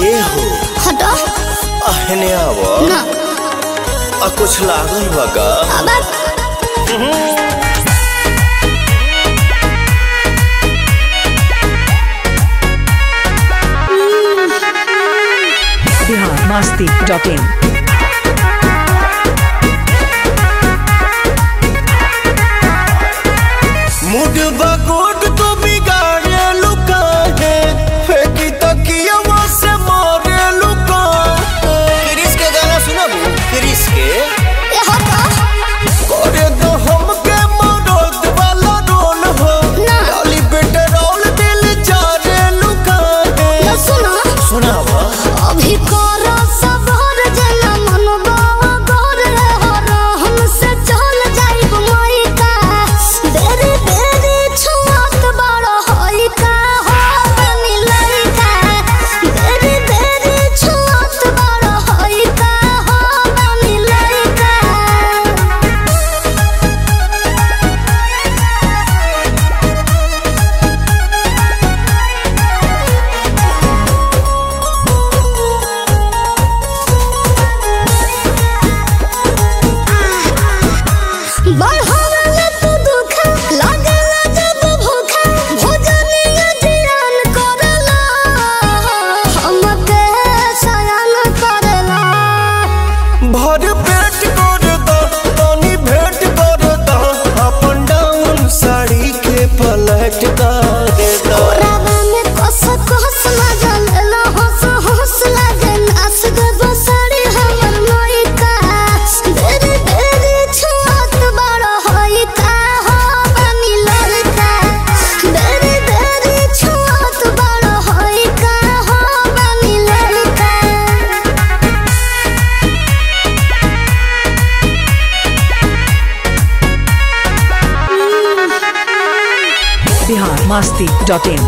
ए हो हटो अहने आव ना आ कुछ लागल बा का अब बिहार मस्ती डॉट इन मुड बगोट तो बिगाड़े लुका है फेंकी तकिया से मारे लुका क्रिस के गाना सुनबू क्रिस के ए हटो करे दो हमके मदद वाला रोल हो ना। डाली पेट्रोल दिल जाने लुका ना है सुनो सुनावा अभी करो सबर जना मनबावा गोर हो हमसे चल जाइब मई का देरी देरी छुआत बड़ होई का हो बनी लइका देरी देरी छुआत बड़ होई का हो बनी लइका बढ़ावला तू दुख लागला जब भूखा भोजनिया जियान करला हमके सयान करला भर पेट कर दो तनी भेंट कर दो अपन डाउन साड़ी के पलट कर दो ओरावा में कस कस मजल लो हंस हंस लागे नास गब साड़ी हमर मोई का देरी देरी छुआत बड़ होई का हो बनी लड़का देरी देरी छुआत बड़ होई का हो बनी लड़का बिहार मस्ती डॉट इन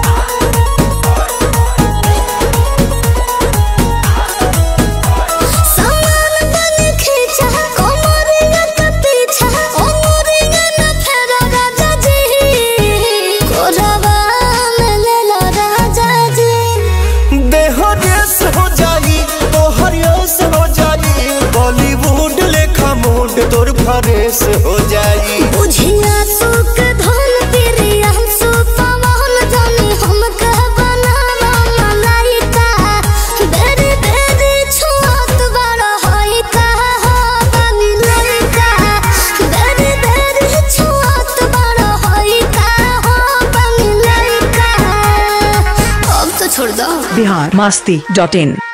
सामान बन खींचा कोमरिया के पीछा ओमरिया न फेरा राजा जी कोरवा में ले लो राजा जी देह रेस हो जाई तोहर यस हो जाई बॉलीवुड लेखा मूड तोर फरेस हो जाई बुझिया सुख धन प्रिया सुपवन जानी हम कह बनावा मलाइका देरी देरी छुआत बड़ होई का हो बनी लइका देरी देरी छुआत बड़ होई का हो बनी लइका अब तो छोड़ दो बिहार मस्ती डॉट इन